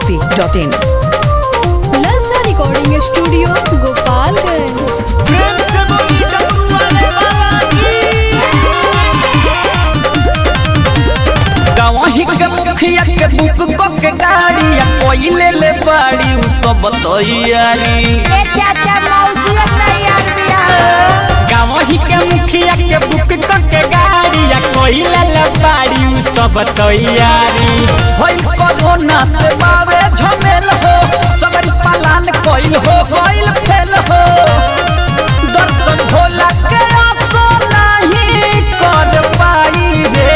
masti.in. ललचा recording studio Gopalganj वही के मुखिया के बुक को के गाड़ी या कोई ले ले बाड़ी उ सब तैयारी गावही के मुखिया के बुक को के गाड़ी या कोई ले ले बाड़ी उ सब तैयारी होई कोरोना से बावे झमेल हो सगरी पालन कोइल हो कोइल फेल हो दर्शन भोला के आसो नहीं कर पाई रे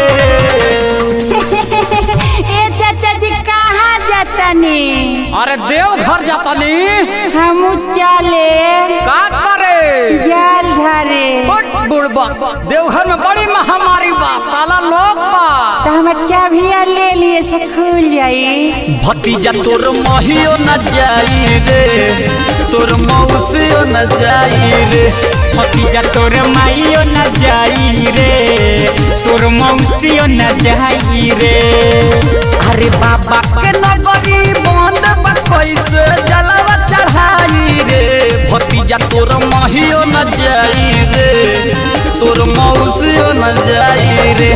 ए चाचा जी कहाँ जातनी अरे देव घर जाता नहीं हम चले का करे जाल धरे बुढ़बा देवघर में बड़ी महामारी बा ताला लोग बा तो हम चाभिया ले लिए से खुल जाई भतीजा तोर महियो न जाई रे तोर मौसियो न जाई रे भतीजा तोर माइयो न जाई रे तोर मौसियो न जाई रे अरे बाबा के नगरी बंद बा कैसे जलवा चढ़ाई रे भतीजा तोर महियो न जाई रे तोर मौसियो न जाई रे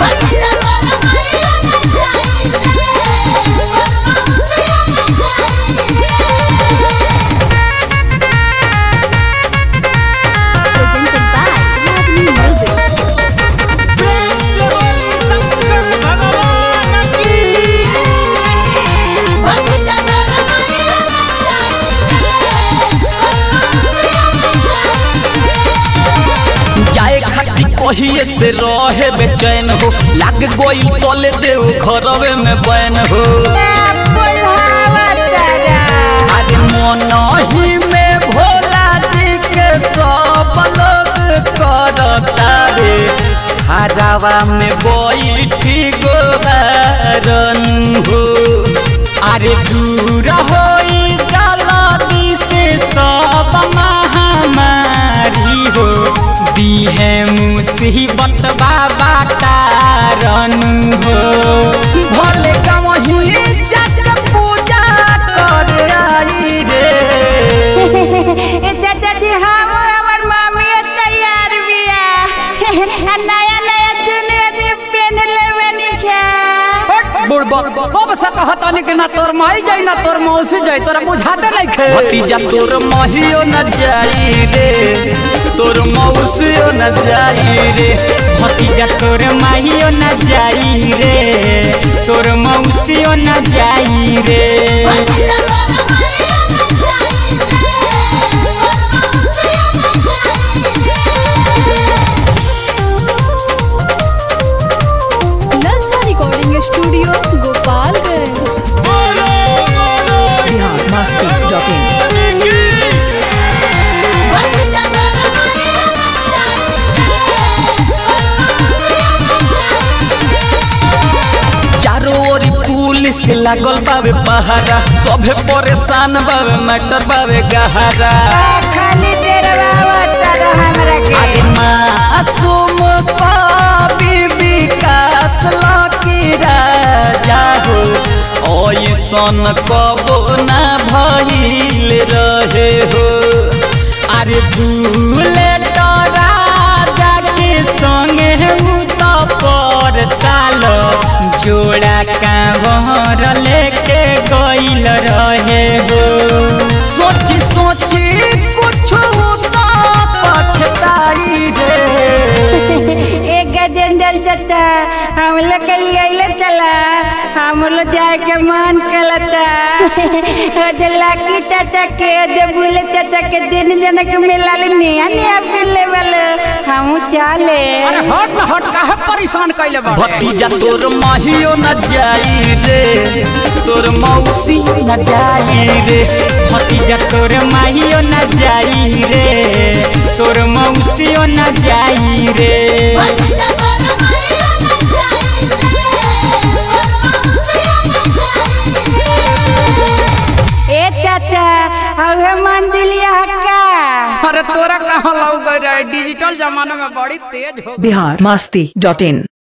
presented by Ragni Music. जाए खाती कहिए से रहे बेचैन हो लाग गोई तले देव घरवे में बैन हो अरे मन ही में भोला जी के सब लोग करता रे हरावा में बैठी गोबारन हो अरे दूर होई जलदी से सब महामारी हो दी है मुसीबत बाबा तारन हो भले कहीं जग पूजा कर आई रे ए चाचा जी हम हमर मामी तैयार बिया आ नया नया दुनिया जी पेन लेवनी छा बुढ़बा कब से कहतानी कि ना तोर माई जाई ना तोर मौसी जाई तोरा बुझाते नहीं खे भतीजा तोर माहियो न जाई रे तोर मौसियो न जाई रे भतीजा तोर माहियो न जाई रे तोर मौसियो न जाई रे ललचा recording studio Gopalganj Bihar masti.in. चारों ओरी पुलिस के लागल बावे पहारा सभे परेशान बावे मैटर बावे गहरा खाली डेरवा तारा हमरा के अरे मासूम कवि विकास लकी राजा हो ऐसन कबो ना भइल रहे हो अरे भूले तो राजा के संगे उ तो पर साल जोड़ा कांवर लेके गइल रहे हो सोची सोची कुछ तो पछताई रे एक गजेंद्र चाचा हम लोग के लिए अइले चला हम लोग जाए के मन कलता ओदे लाकी चाचा के ओदे बुले चाचा के दिन जनक मिला निया निया फिर लेवल हम चले अरे हट ना हट काहे परेशान कैले बा भतीजा तोर माहियो न जाई रे तोर मौसी न जाई रे भतीजा तोर माहियो न जाई रे तोर मौसियो न जाई रे ए चाचा हवे मंदिलिया का अरे तोरा कहाँ लग रहा है डिजिटल जमाना में बड़ी तेज हो Bihar masti.in.